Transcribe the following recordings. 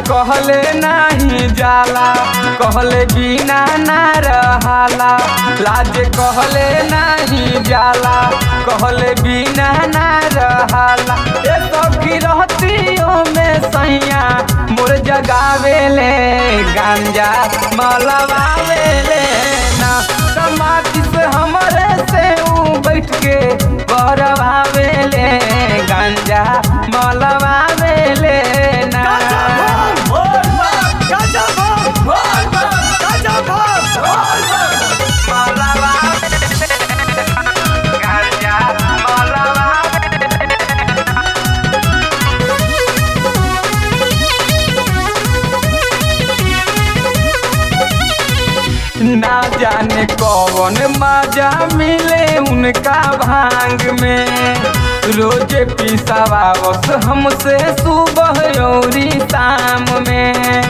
कहले नाही जाला कहले बिना ना रहाला लाज कहले नहीं जाला कहले बिना ना रहाला ए सखी रहतियों में सैया मोर जगावेले गांजा मलवावेले ना समाधि से हमरे से ऊ बैठ के बरवावेले गांजा मलवावेले ना गांजा ना जाने कौन मजा मिले उनका भांग में रोजे पिसावा बस हमसे सुबह और शाम में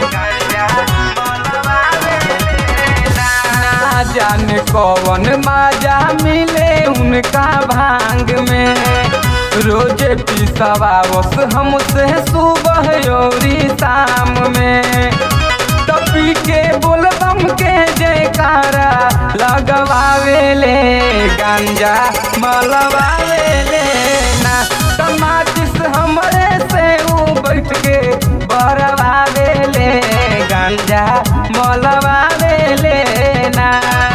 ना जाने कौन मजा मिले उनका भांग में रोजे पिसावा बस हमसे सुबह और शाम में टपी के बोलबम के जयकारा लगवावेले गांजा मलवावेले ना टमाटिस हमरे से ऊ बैठ के बरवावेले गांजा मलवावेले ना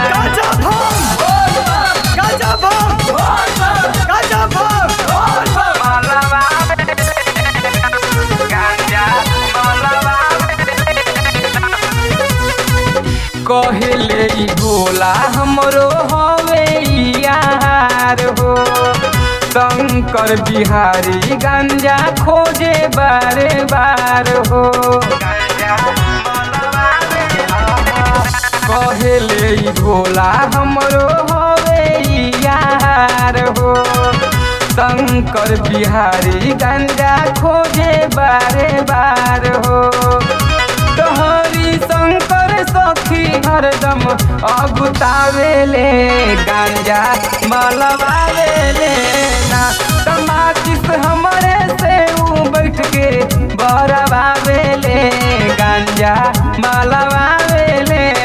गांजा कहले ई भोला हमरो हवे यार हो शंकर बिहारी गंजा खोजे बारे बार हो कहले ई भोला हमरो हवे यार हो शंकर बिहारी गंजा खोजे बारे बार हो तोहरी शंकर सखी हरदम अगुतावेले गांजा मलवावेले ना टमाटिस हमरे से ऊ बैठ के बरवावेले गांजा मलवावेले